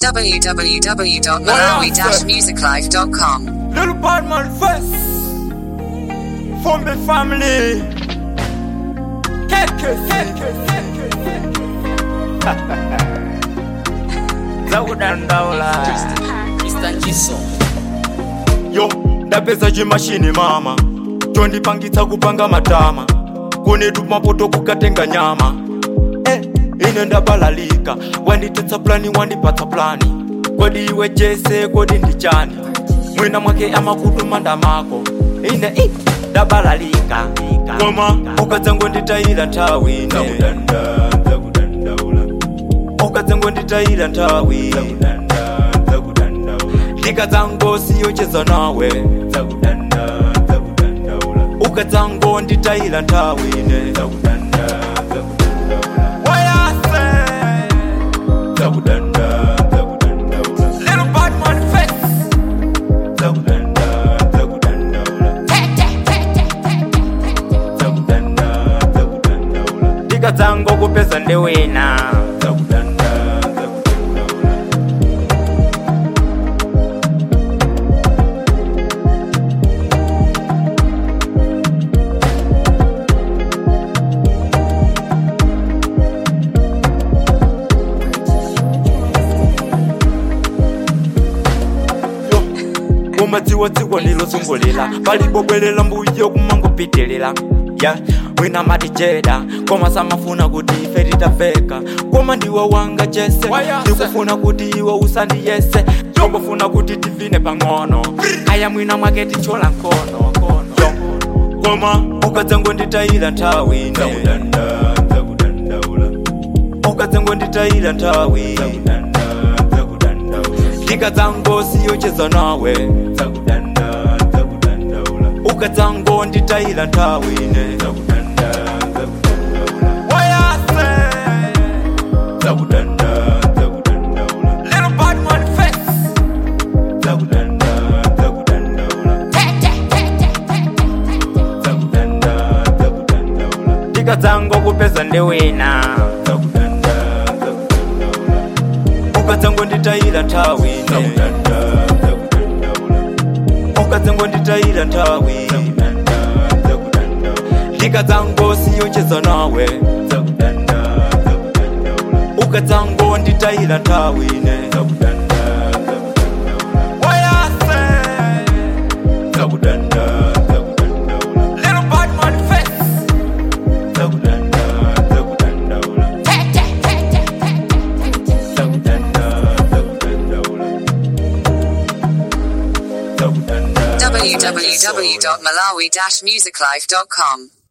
www.malawi-musiclife.com. Little bad man first. From the family. Keke, keke, keke, keke. Zakudandaula. Yo, ndapeza chimashini mama. chondipangitsa kupanga matama kunetu mapoto kukatenga nyama eh, ine ndabalalika wanditetsa plani wandipatsa plani kodi iwe jese kodi ndichani mwina mwake amakutuma ndamako ine i ndabalalika koma ukadzangonditayira nthawi ine ukadzangonditayira nthawi ndikadzangosiyocheza nawe ukadzangonditayira nthawi ine Wayase. Little bad man face. ndikadzangokupeza ndiwina umadziwadziwa ndilozungulira palibobwelela mbuyo kumangopitilira ya wina matijeda koma samafuna kuti ife titafeka koma ndiwe wanga jese ndikufuna kuti iwe usandiyese ndikufuna kuti tivine pang'ono aya mwina mwake tichola nkono Yo. koma ukadzangonditayira nthawi ine ukadzangonditayira nthawi ndikadzangosiyocheza nawe ukadzangonditayira nthawi ine Wayase. Little bad man face. ndikadzangokupeza ndiwina ukadzangonditayira nthawi ine ukadzangonditayira nthawi ndikadzangosiyocheza nawe ukadzangonditayira nthawi ine Wayase. Little bad man face. www.malawi-musiclife.com.